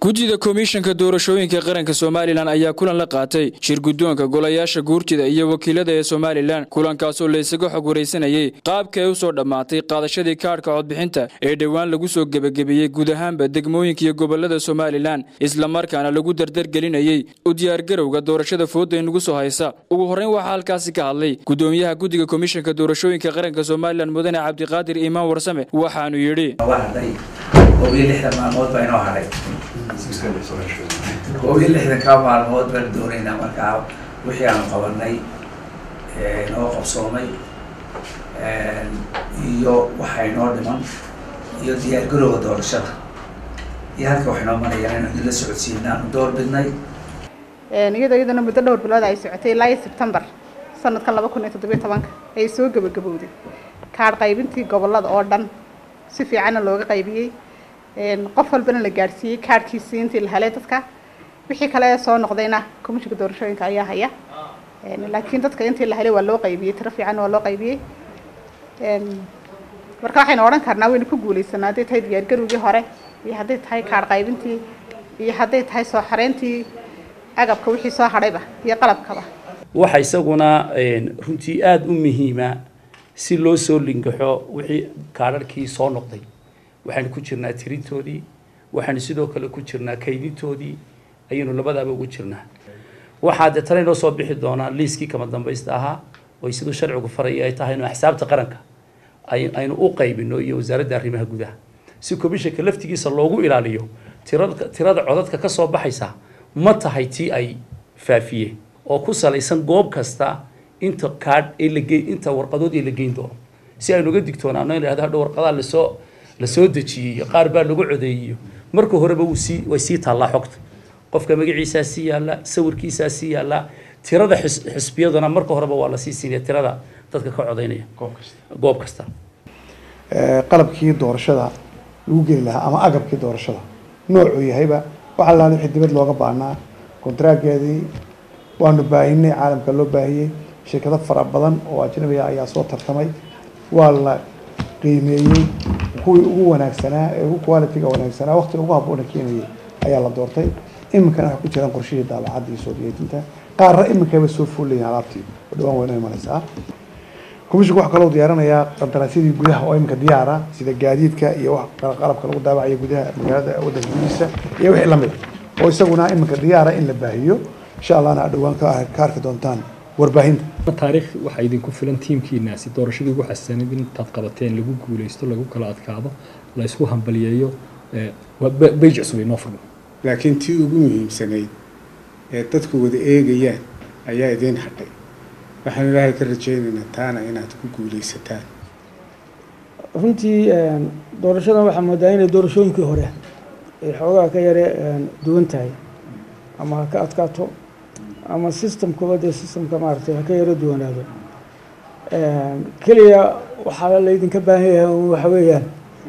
guddida komishanka doorashooyinka qaranka somalilan ayaa kulan la qaatay shir guddoonka golayaasha guurtida iyo wakiilada ee somalilan kulankaasoo laysaga xog waraysanayey qaabka ay u soo dhammaatay qaadashadii kaadhka codbixinta ee dhowaan lagu soo gebagabeeyey guud ahaanba degmooyinka iyo gobolada somalilan islamarkaana lagu dardargelinayey u diyaargarowga doorashada fooda inugu soo haysa ugu horreyn waxaa halkaasi ka hadlay guddoomiyaha guddiga komishanka doorashooyinka qaranka somalilan mudane cabdiqaadir iimaan warsame waxaanu yidhi koob iyo lixdan maalmood baa inoo hadhay koob iyo lixdankaa maalmood baan doonaynaa markaa wixii aanu qabanay inoo qabsoomay iyo waxa inoo dhiman iyo diyaargarowga doorashada iyo halka wax inoo marayaan inaan idinla socodsiina aanu door bidnay iyadoo iyadana muddo dhowr bilood ay socotay ilaa iyo sebtembar sanadkan laba kun iyo toddobiyo tobanka ayay soo gebagabowday kaadh qaybintii gobolada oo dhan si fiicanna looga qaybiyey qof walbana la gaadhsiiyey kaadhkiisii intii la helay dadka wixii kale soo noqdayna komishinka doorashooyinka ayaa haya laakiin dadka intii la helay waa loo qaybiyey tiro fiican waa loo qaybiyey marka waxaynu odhan karnaa waynu ku guuleysanaa hadday tahay diyaargarowgii hore iyo hadday tahay kaadh qaybintii iyo hadday tahay soo xareyntii agabka wixii soo hadhayba iyo qalabkaba waxa isaguna runtii aada u muhiima si loo soo lingaxo wixii kaadharhkii soo noqday waxaanu ku jirnaa tirintoodii waxaanu sidoo kale ku jirnaa kaydintoodii ayaynu labadaaba ugu jirnaa waxaa dee tana inoo soo bixi doonaa liiskii kama dambaysta ahaa oo siduu sharcigu faraya ay tahay inu axsaabta qaranka aynu u qaybino iyo wasaaradda arrimaha gudaha si komishanka laftigiisa loogu ilaaliyo tirada tirada codadka ka soo baxaysa ma tahay tii ay faafiyeen oo ku salaysan goob kasta inta kaadh ee lage inta warqadood ee la geyn doono si aynu uga digtoonaano in la yhahdo hadho warqadaha lasoo lasoo dejiyey qaar baa lagu codeeyiyo marka horeba wuu sii way sii taallaa xogta qofka magaciisaa sii yaalla sawirkiisaa sii yaalla tirada xis xisbiyaduna marka horeba waa lasii siinaya tirada dadka ka codeynaya goob kasta qalabkii doorashada lagu geli lahaa ama agabkii doorashada noocuu yahayba waxaa laala wixii dibad looga baahnaa kontraageedii waanu baahinay caalamka loo baahiyey shirkado fara badan oo ajnabiga ayaa soo tartamay waa la qiimeeyey kuwii ugu wanaagsanaa ee ugu qualitiga wanaagsanaa waqtiga ugu habboona keenayay ayaa la doortay iminkana waxay ku jiraan qorshihii daabacadda iyo soo diyeejinta qaarna iminkayba soo fuulayiin alaabtii oo dhawaan wayna imanaysaa komishinku waxaa kaloo diyaarinayaa qandaraasyadii gudaha oo iminka diyaara sida gaadiidka iyo wax qalabka lagu daabacayo gudaha magaalada waddanka gudihiisa iyo wixii lamid oo isaguna iminka diyaara in la baahiyo insha allahna aad dhawaan ka arki doontaan warbaahinta taariikh waxaa idinku filan tiimkiinaasi doorashadii ugu xasanid intaad qabateen lagu guuleysto lagu kala adkaado la isku hambaliyeeyo beyj cusub inoo furmo laakiin tii ugu muhiimsanayd ee dadku wada eegayaan ayaa idiin hadhay waxaan ilaahay ka rajaynaynaa taana inaad ku guuleysataan runtii doorashadan waxaa moodaa inay doorashooyinkii hore ay xoogaa ka yare duwan tahay ama ha ka adkaato ama systemkuba dee systemka maaragtay ha ka yaro duwanaado keliya waxaa laydinka baahan yahay waxa weeyaan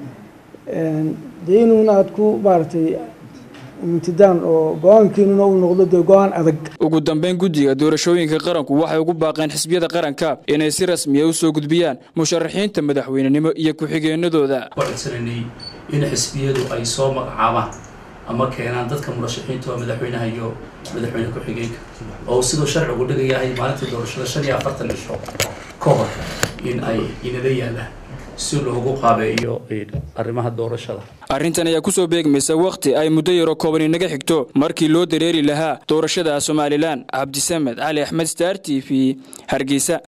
dee inuuna aada ku maaragtay imtidaan oo go-aankiinuna uu noqdo dee go-aan adag ugu dambeyn guddiga doorashooyinka qaranku waxay ugu baaqeen xisbiyada qaranka inay si rasmiya u soo gudbiyaan musharaxiinta madaxweynenimo iyo ku-xigeenadooda codsananay in xisbiyadu ay soo magacaabaan ama keenaan dadka murashaxiinta oo madaxweynaha iyo madaxweyne ku-xigeenka oo siduu sharcigu dhigayahay maalintii doorashada shan iyo afartan cisho ka hor in ay inala yaalaan si loogu qaabeeyo arrimaha doorashada arrintan ayaa ku soo beegmaysa wakhti ay muddo yaroo kooban inaga xigto markii loo dareeri lahaa doorashada somalilan cabdisamed cali axmed star t v hargeysa